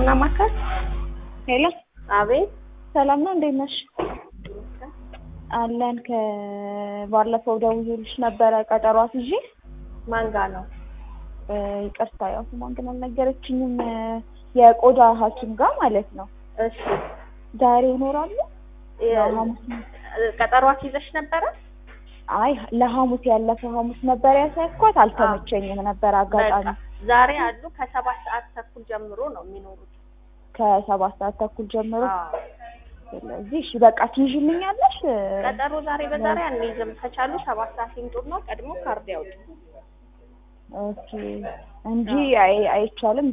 ማማከር ሄሎ አቤት ሰላም ነው፣ እንዴት ነሽ? አለን ከባለፈው ደውዬልሽ ነበረ ቀጠሮ አስይዤ ማን ጋ ነው? እ፣ ይቅርታ ያው ስሟን ግን አልነገረችኝም። እ፣ የቆዳ ሐኪም ጋር ማለት ነው። እሺ ዛሬ ይኖራሉ? የ- ያው ሐሙስ ነው። ቀጠሮ አስይዘሽ ነበረ? አይ ለሐሙስ ያለፈው ሐሙስ ነበር ያሳይኳት፣ አልተመቸኝም ነበር አጋጣሚ። በቃ ዛሬ አሉ ከሰባት ሰዓት ተኩል ጀምሮ ነው የሚኖሩት። ከሰባት ሰዓት ተኩል ጀምሮ አዎ። ስለዚህ እሺ በቃ ትይዥልኛለሽ? እ፣ ቀጠሮ ዛሬ በዛሬ አንይዝም። ከቻሉ ሰባት ሰዓት ይምጡና ቀድሞ ካርድ ያውጡ። ኦኬ እንጂ አይ አይቻልም